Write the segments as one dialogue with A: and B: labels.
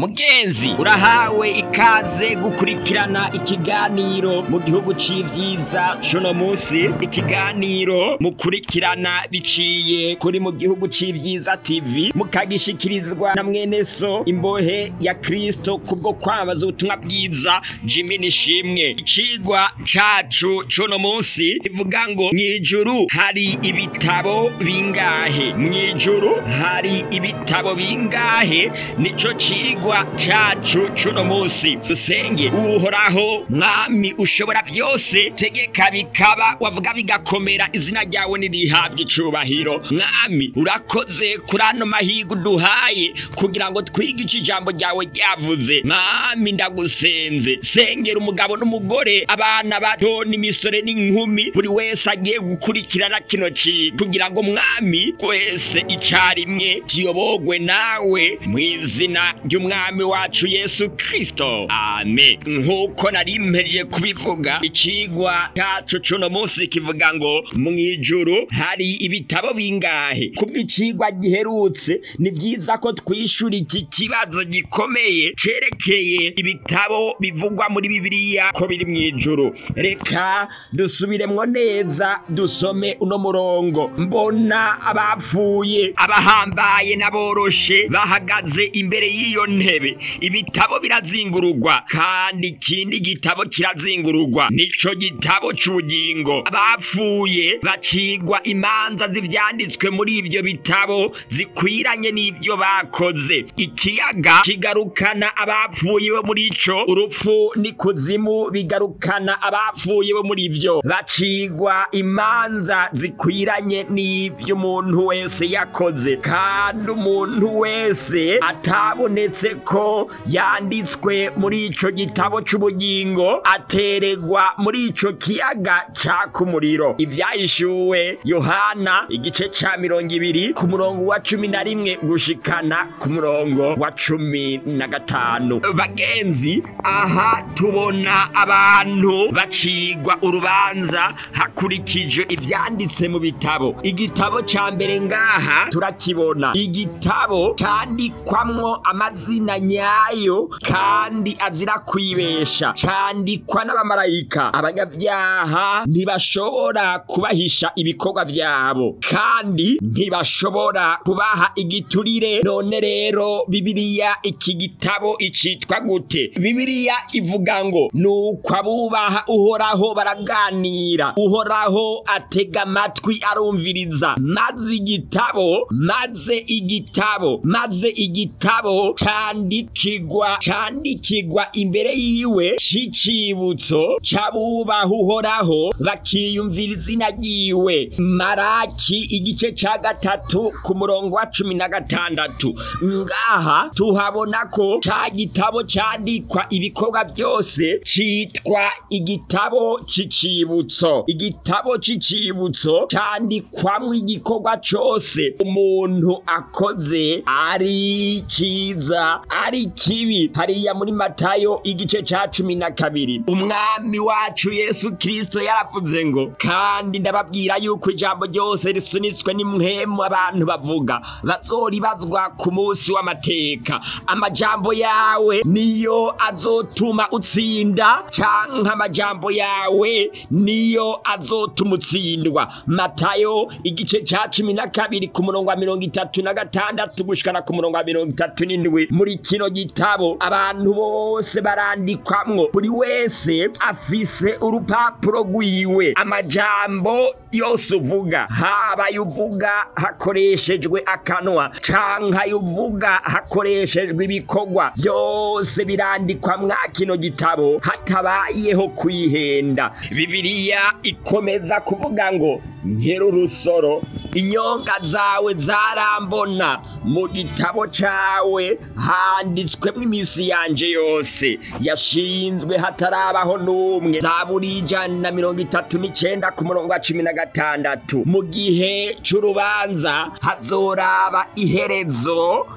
A: mugenzi urahawe ikaze gukurikirana ikiganiro mu gihugu c'ivyiza cuno musi ikiganiro mukurikirana biciye kuri mu gihugu c'ivyiza tv mukagishikirizwa na mwene so imbohe ya kristo kubwo kwamamaza ubutumwa bwiza jimi nishimwe icigwa cacu cuno musi ivuga ngo mw'ijuru hari ibitabo bingahe mw'ijuru hari ibitabo bingahe nico cigwa cacu cuno musi dusenge uhoraho mwami ushobora byose tegeka bikaba wavuga bigakomera izina ryawe nirihabwa icubahiro mwami urakoze kuri ano mahirwe uduhaye kugira ngo twige ico ijambo ryawe ryavuze mwami ndagusenze sengera umugabo n'umugore abana bato n'imisore n'inkumi buri wese agiye gukurikirana kino cigwa kugira ngo mwami twese icarimwe tuyobogwe nawe mu izina ry'umwami wacu yesu kristo amen nk'uko nari mpejeje kubivuga icigwa cacu cuno munsi kivuga ngo mw'ijuru hari ibitabo bingahe kubw'icigwa giherutse ni vyiza ko twishura iki kibazo gikomeye cerekeye ibitabo bivugwa muri bibiliya ko biri mw'ijuru reka dusubiremwo neza dusome uno murongo mbona abapfuye abahambaye n'aboroshe bahagaze imbere y'iyo ntebe ibitabo birazingururwa kandi ikindi gitabo kirazingururwa nico gitabo c'ubugingo abapfuye bacigwa imanza z'ivyanditswe muri ivyo bitabo zikwiranye n'ivyo bakoze ikiyaga kigarukana abapfuye bo muri ico urupfu n'ikuzimu bigarukana abapfuye bo muri ivyo bacigwa imanza zikwiranye n'ivyo umuntu wese yakoze kandi umuntu wese atabonetse ko yanditswe muri ico gitabo c'ubugingo ateregwa muri ico kiyaga caka umuriro ivyahishuwe yohana igice ca mirongo ibiri ku murongo wa cumi na rimwe gushikana ku murongo wa cumi na gatanu bagenzi aha tubona abantu bacigwa urubanza hakurikijwe ivyanditse mu bitabo igitabo ca mbere ngaha turakibona igitabo candikwamwo amazina nyayo kandi azira kwibesha candikwa n'abamarayika abanyabyaha ntibashobora kubahisha ibikorwa vyabo kandi ntibashobora kubaha igiturire none rero bibiliya iki gitabo icitwa gute bibiliya ivuga ngo nuko abubaha uhoraho baraganira uhoraho atega amatwi arumviriza maze igitabo maze igitabo maze igitabo candikigwa candikigwa imbere yiwe c'icibutso c'abubaha uhoraho bakiyumvira izina ryiwe maraki igice ca gatatu ku murongo wa cumi na gatandatu ngaha tuhabona ko ca gitabo candikwa ibikorwa byose citwa igitabo c'icibutso igitabo c'icibutso candikwamwo igikorwa cose umuntu akoze ari ciza ari kibi hariya muri matayo igice ca cumi na kabiri umwami wacu yesu kristo yaravuze ngo kandi ndababwira yuko ijambo ryose risunitswe n'impwemu abantu bavuga bazoribazwa ku munsi w'amateka amajambo yawe niyo azotuma utsinda canke amajambo yawe niyo azotuma utsindwa matayo igice ca cumi na kabiri ku murongo wa mirongo itatu na gatandatu gushikana ku murongo wa mirongo itatu n'indwi muri kino gitabo abantu bose barandikwamwo buri wese afise urupapuro rwiwe amajambo yose uvuga haba ayo uvuga hakoreshejwe akanwa canke ayo uvuga hakoreshejwe ibikorwa byose birandikwa mwa kino gitabo hatabayeho kwihenda bibiliya ikomeza kuvuga ngo nkera urusoro inyonga zawe zarambona mu gitabo cawe handitswemo iminsi yanje yose yashinzwe hatarabaho n'umwe zaburi ijana na mirongo itatu n'icenda ku murongo wa cumi na gatandatu mu gihe c'urubanza hazoraba iherezo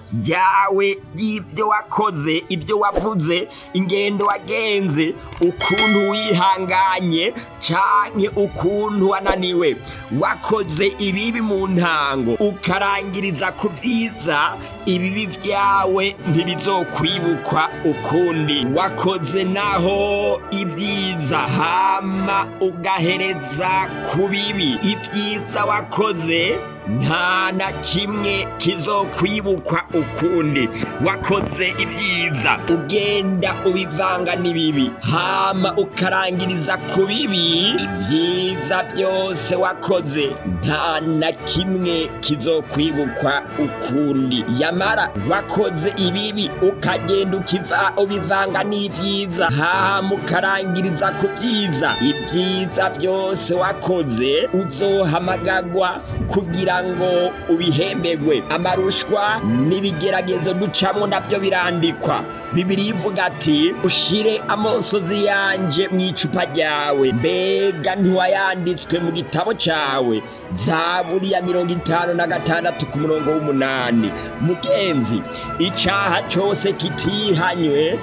A: ryawe ry'ibyo wakoze ibyo wavuze ingendo wagenze ukuntu wihanganye canke ukuntu wananiwe wakoze ibibi mu ntango ukarangiriza ku vyiza ibibi vyawe ntibizokwibukwa ukundi wakoze naho ibyiza hama ugahereza ku bibi ibyiza wakoze nta na kimwe kizokwibukwa ukundi wakoze ibyiza ugenda ubivanga n'ibibi hama ukarangiriza ku bibi ibyiza byose wakoze nta na kimwe kizokwibukwa ukundi yamara wakoze ibibi ukagenda ukiva ubivanga n'ibyiza hama ukarangiriza ku byiza ibyiza byose wakoze uzohamagagwa kugira ngo ubihembegwe amarushwa n'ibigeragezo ducamo nabyo birandikwa bibiri ivuga ati ushire amosozi yanje mu icupa ryawe mbega ntiwayanditswe mu gitabo cyawe zaburi ya mirongo itanu na gatandatu ku murongo w'umunani mugenzi icaha cose kitihanywe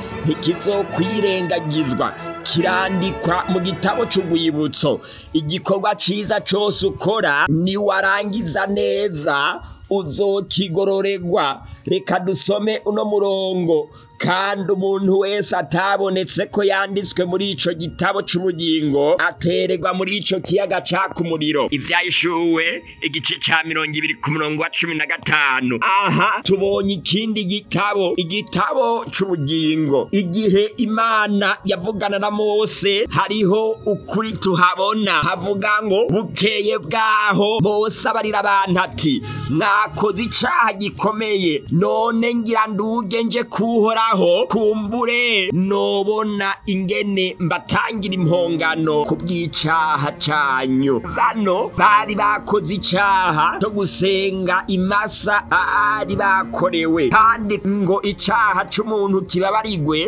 A: ntikizokwirengagizwa kirandikwa mu gitabo c'urwibutso igikorwa ciza cose ukora niwarangiza neza uzokigororerwa reka dusome uno murongo kandi umuntu wese atabonetse ko yanditswe muri ico gitabo c'ubugingo atererwa muri ico kiyaga caka umuriro ivyayishuwe igice ca mirongo ibiri ku murongo wa cumi na gatanu aha tubonye ikindi gitabo igitabo c'ubugingo igihe imana yavugana na mose hariho ukuri tuhabona havuga ngo bukeye bwaho mose abarira abantu ati mwakoze icaha gikomeye none ngira nduge nje kuhora aho kumbure nobona ingene mbatangira impongano ku bw'icaha canyu bano bari bakoze icaha cyo gusenga imasa bari bakorewe kandi ngo icaha c'umuntu kibabarigwe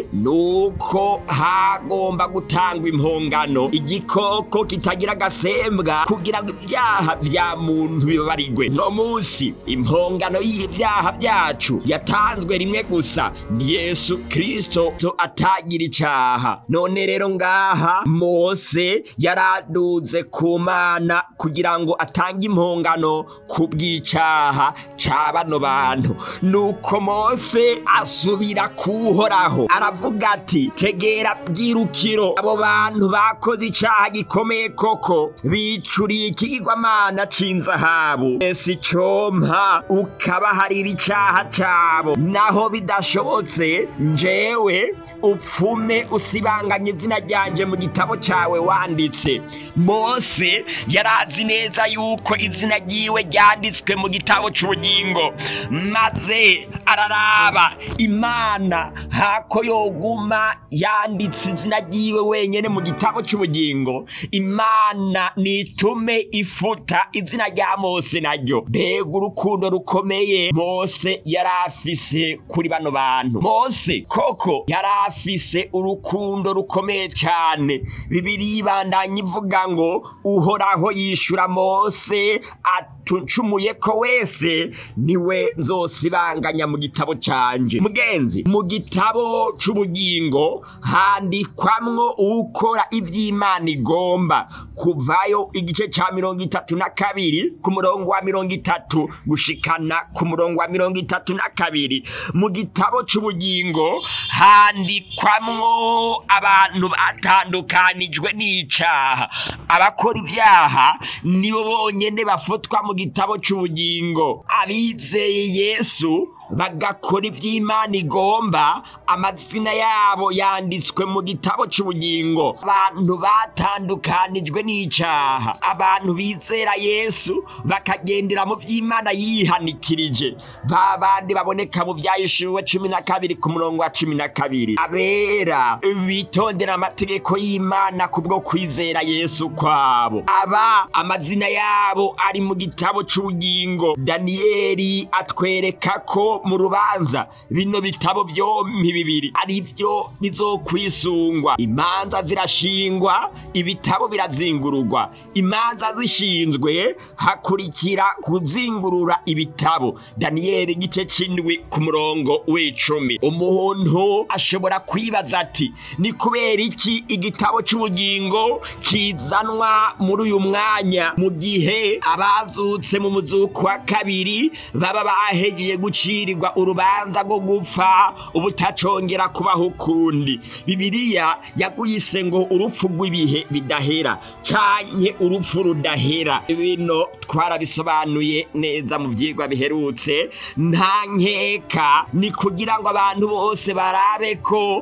A: nuko hagomba gutangwa impongano igikoko kitagira agasembwa kugira ngo ibyaha vya muntu bibabarigwe no musi impongano y'ivyaha vyacu yatanzwe rimwe gusa ni yesu kristo atagira icaha none rero ngaha mose yaraduze ku mana kugira ngo atange impongano ku bw'icaha ca bano bantu nuko mose asubira kuhoraho aravuga ati tegera bwirukiro abo bantu bakoze icaha gikomeye koko bicuriye ikigirwamana c'inzahabu ese icompa ukabaharira icaha cabo naho bidashobotse njewe upfume usibanganya izina ryanje mu gitabo cyawe wanditse mose yarazi neza yuko izina ryiwe ryanditswe mu gitabo cy'ubugingo maze araraba imana hako yoguma yanditse izina ryiwe wenyine mu gitabo cy'ubugingo imana nitume ifuta izina rya mose naryo mbega urukundo rukomeye mose yari afise kuri bano bantu mose koko yari afise urukundo rukomeye cyane bibiri ibandanya ivuga ngo uhoraho yishura mose atuncumuye ko wese niwe nzosibanganya mu gitabo canje mugenzi mu gitabo c'ubugingo handikwamwo ukora ivy'imana igomba kuvayo igice ca mirongo itatu na kabiri ku murongo wa mirongo itatu gushikana ku murongo wa mirongo itatu na kabiri mu gitabo c'ubugingo handikwamwo abantu batandukanijwe n'icaha abakora ibyaha nibo bonyene bafutwa mu gitabo c'ubugingo abizeye yesu bagakora iby'imana igomba amazina yabo yanditswe mu gitabo cy'ubugingo abantu batandukanijwe n'icaha abantu bizera yesu bakagendera mu by'imana yihanikirije ba bandi baboneka mu byayishuwe cumi na kabiri ku murongo wa cumi na kabiri abera bitondera amategeko y'imana kubwo kwizera yesu kwabo aba amazina yabo ari mu gitabo cy'ubugingo daniyeli atwereka ko ko mu rubanza bino bitabo vyompi bibiri ari vyo bizokwisungwa imanza zirashingwa ibitabo birazingururwa imanza zishinzwe hakurikira kuzingurura ibitabo daniyeli igice c'indwi ku murongo w'icumi umuntu ashobora kwibaza ati ni kubera iki igitabo c'ubugingo kizanwa muri uyu mwanya mu gihe abazutse mu muzuko wa kabiri baba bahejeje gucirirwa urubanza rwo gupfa ubutacongera kubaho ukundi bibiliya yaguyise ngo urupfu rw'ibihe bidahera canke urupfu rudahera bino twarabisobanuye neza mu vyigwa biherutse nta nkeka ni kugira ngo abantu bose barabe ko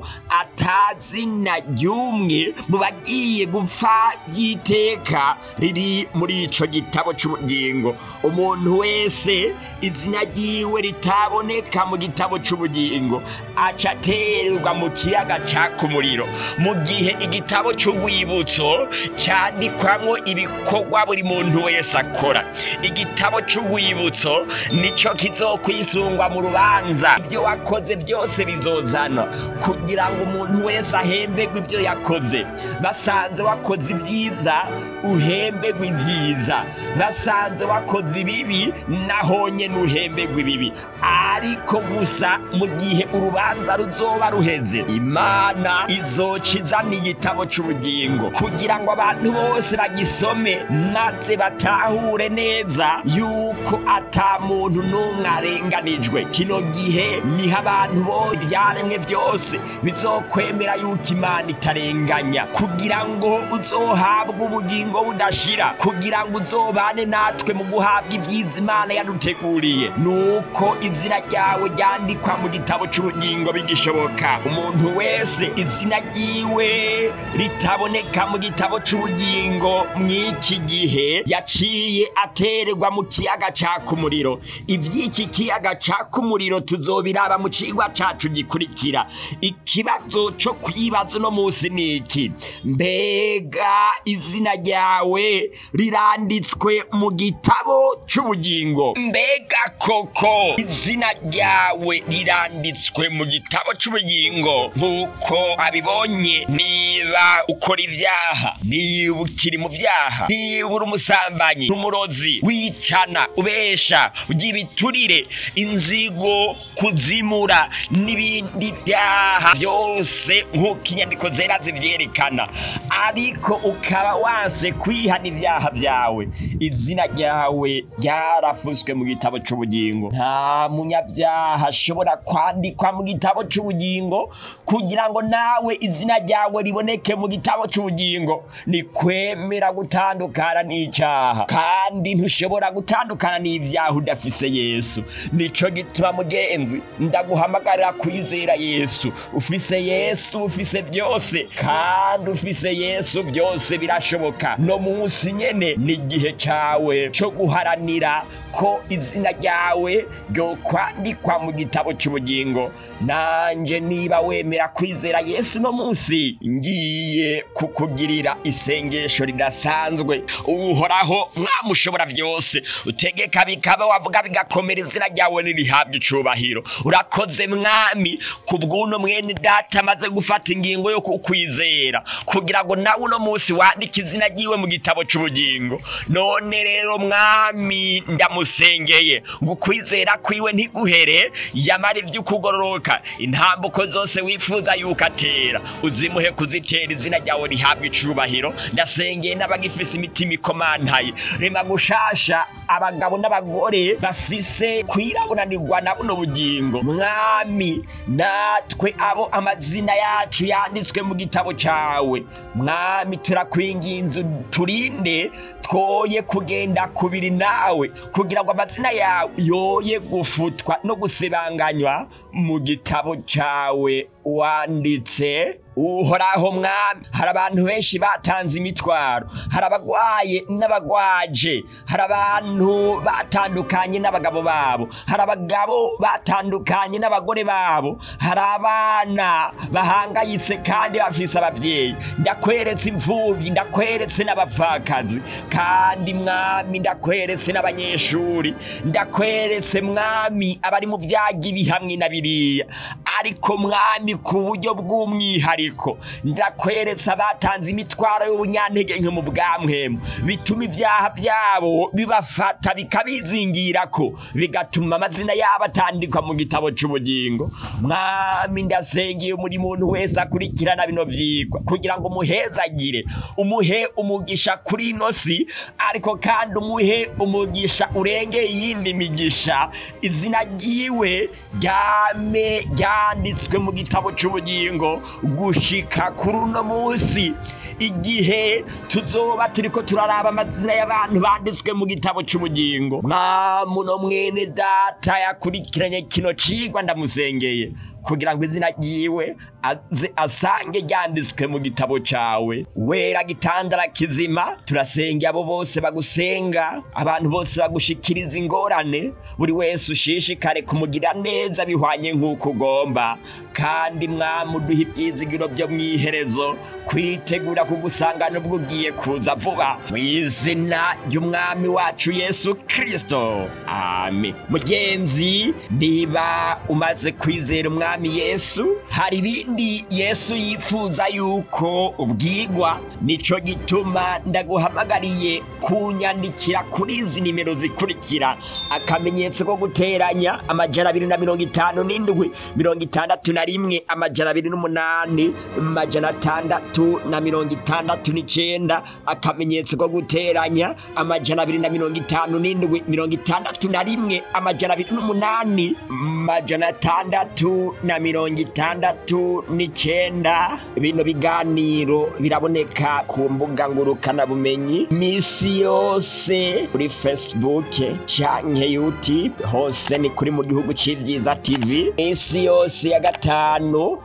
A: atazina ry'umwe mu bagiye gupfa ry'iteka riri muri ico gitabo c'ubugingo umuntu wese izina ryiwe ritaboneka mu gitabo c'ubugingo aca aterwa mu kiyaga caka umuriro mu gihe igitabo c'urwibutso candikwamwo ibikorwa buri muntu wese akora igitabo c'urwibutso nico kizokwisungwa mu rubanza ibyo wakoze byose bizozana kugira ngo umuntu wese ahemberwe ibyo yakoze basanze wakoze ibyiza uhemberwe ibyiza basanze wakoze ibibi nahonye nuhemberwe ibibi ariko gusa mu gihe urubanza ruzoba ruheze imana izoca izana igitabo c'ubugingo kugira ngo abantu bose bagisome maze batahure neza yuko ata muntu n'umwe arenganijwe kino gihe niho abantu bose ibyaremwe byose bizokwemera yuko imana itarenganya kugira ngo uzohabwe ubugingo budashira kugira ngo uzobane natwe mu guhabwa ibyiza imana yaduteguriye nuko izina ryawe ryandikwa mu gitabo c'ubugingo bigishoboka umuntu wese izina ryiwe ritaboneka mu gitabo c'ubugingo mw'iki gihe yaciye atererwa mu kiyaga caka umuriro ivy'iki kiyaga caka umuriro tuzobiraba mu cigwa cacu gikurikira ikibazo co kwibaza uno musi ni iki mbega izina ryawe riranditswe mu gitabo c'ubugingo mbega koko izina ryawe riranditswe mu gitabo c'ubugingo nk'uko abibonye niba ukora ivyaha niba ukiri mu vyaha niba uri umusambanyi n'umurozi wicana ubesha ugira ibiturire inzigo kuzimura n'ibindi vyaha byose nk'uko inyandiko zera zivyerekana ariko ukaba wanse kwihana ivyaha vyawe izina ryawe ryarafuswe mu gitabo c'ubugingo nta munyavyaha ashobora kwandikwa mu gitabo c'ubugingo kugira ngo nawe izina ryawe riboneke mu gitabo c'ubugingo ni kwemera gutandukana n'icaha kandi ntushobora gutandukana n'ivyaha udafise yesu nico gituma mugenzi ndaguhamagarira kwizera yesu ufise yesu ufise byose kandi ufise yesu byose birashoboka no munsi nyene ni igihe cawe co guharanira ko izina ryawe ryokwandikwa mu gitabo c'ubugingo nanje niba wemera kwizera yesu no munsi ngiye kukugirira isengesho ridasanzwe uhoraho mwamushobora byose utegeka bikaba wavuga bigakomera izina ryawe nirihabwa icubahiro urakoze mwami ku bw'uno mwene data amaze gufata ingingo yo kukwizera kugira ngo nawe uno munsi wandike izina ryiwe mu gitabo c'ubugingo none rero mwami ndamusengeye ngo ukwizera kwiwe ntiguhere yamara ivy'ukugororoka intambuko zose wifuza yuko atera uzimuhe kuzitera izina ryawe rihabwa icubahiro ndasengeye n'abagifise imitima ikomantaye rema gushasha abagabo n'abagore bafise kwiraburanirwa na buno bugingo mwami natwe abo amazina yacu yanditswe mu gitabo cawe mwami turakwinginze turinde twoye kugenda kubiri nawe kugira ngo amazina yawe yoye gufutwa no gusibanganywa mu gitabo cawe wanditse uhoraho mwami hari abantu benshi batanze imitwaro hari abagwaye n'abagwaje hari abantu batandukanye n'abagabo babo hari abagabo batandukanye n'abagore babo hari abana bahangayitse kandi bafise abavyeyi ndakweretse imfuvyi ndakweretse n'abapfakazi kandi mwami ndakweretse n'abanyeshuri ndakweretse mwami abari mu vyagi bihamwe na biriya ariko mwami ku buryo bw'umwihariko ndakweretse abatanze imitwaro y'ubunyantege nke mu bwamwemu bituma ibyaha byabo bibafata bikabizingirako bigatuma amazina yabo atandikwa mu gitabo c'ubugingo mwami ndasengeye muri muntu wese akurikirana bino vyigwa kugira ngo umuhezagire umuhe umugisha kuri ino si ariko kandi umuhe umugisha urengeye iyindi migisha izina ryiwe ryame ryanditswe mu gitabo c'ubugingo gushika kuri uno munsi igihe tuzoba turiko turaraba amazina y'abantu banditswe mu gitabo c'ubugingo mwamuno mwene data yakurikiranye kino cigwa ndamusengeye kugira ngo izina ryiwe aze asange ryanditswe mu gitabo cawe wera gitandara kizima turasengera abo bose bagusenga abantu bose bagushikiriza ingorane buri wese ushishikare kumugira neza bihwanye nk'uko ugomba kandi mwami uduha ibyizigiro byo mu iherezo kwitegura kugusangana ubwo ugiye kuza vuba mu izina ry'umwami wacu yesu kirisito amen mugenzi niba umaze kwizera umwami yesu hari ibindi yesu yifuza yuko ubwigwa nico gituma ndaguhamagariye kunyandikira kuri izi nimero zikurikira akamenyetso ko guteranya amajana abiri na mirongo itanu n'indwi mirongo itandatu na rimwe amajana abiri n'umunani amajana atandatu na mirongo itandatu n'icenda akamenyetso ko guteranya amajana abiri na mirongo itanu n'indwi mirongo itandatu na rimwe amajana abiri n'umunani amajana atandatu na mirongo itandatu n'icenda bino biganiro biraboneka ku mbuga ngurukanabumenyi misi yose kuri facebook canke youtube hose ni kuri mu gihugu c'ivyiza tv misi yose ya gatanu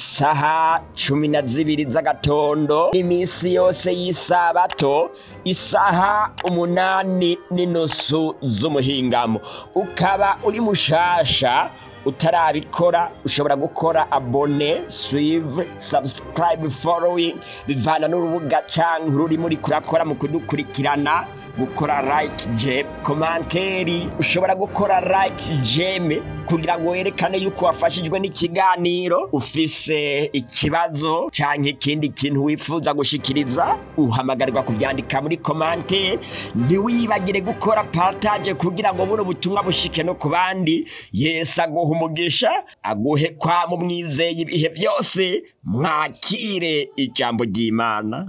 A: isaha cumi na zibiri z'agatondo iminsi yose y'isabato isaha umunani n'inusu z'umuhingamo ukaba uri mushasha utarabikora ushobora gukora abone suive subscribe following bivana n'urubuga canke ururimo uriko urakora mu kudukurikirana gukora like je komanteri ushobora gukora like jeme kugira ngo werekane yuko wafashijwe n'ikiganiro ufise ikibazo canke ikindi kintu wifuza gushikiriza uhamagarirwa kuvyandika muri komanteri ntiwibagire gukora partage kugira ngo buno butumwa bushike no ku bandi yesu aguha umugisha aguhe kwa mu mwizeye ibihe byose mwakire ijambo ry'imana